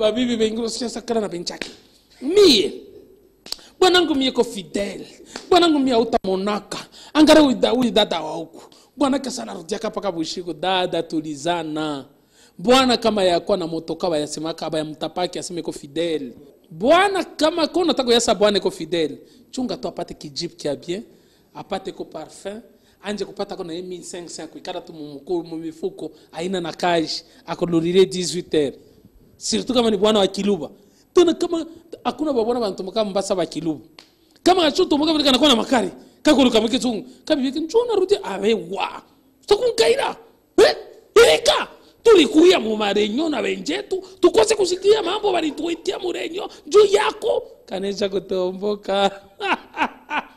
babibi bengine usichasakana na benchake mie bwanangu mie ko fidele bwanangu mie autamonaka angare uida- uidada wa huku bwana kesala rudiaka paka bushiku dada tulizana bwana kama yakuwa na motoka bayasemaka bayamtapaki aseme ko fidele bwana kama ko nataka kuyasa bwana iko fidele chunga tu apate kijipu kya bien apate ko parfum anje kupata kona ye 1500 kuikara tu mumuku- mumifuko aina na kaji akolulile 18 heures surtout kama ni bwana wa kiluba tena kama hakuna babwana bantumaka mbasa ba kiluba kama achotomoka vile kanakuwa na makari kakuluka mwike chungu kabibike nchona rudi awe wa takunkaira eh irika tulikuya mu marenyo na benjetu tukose kusikia mambo balituitia murenyo juu yako kanesha kutomboka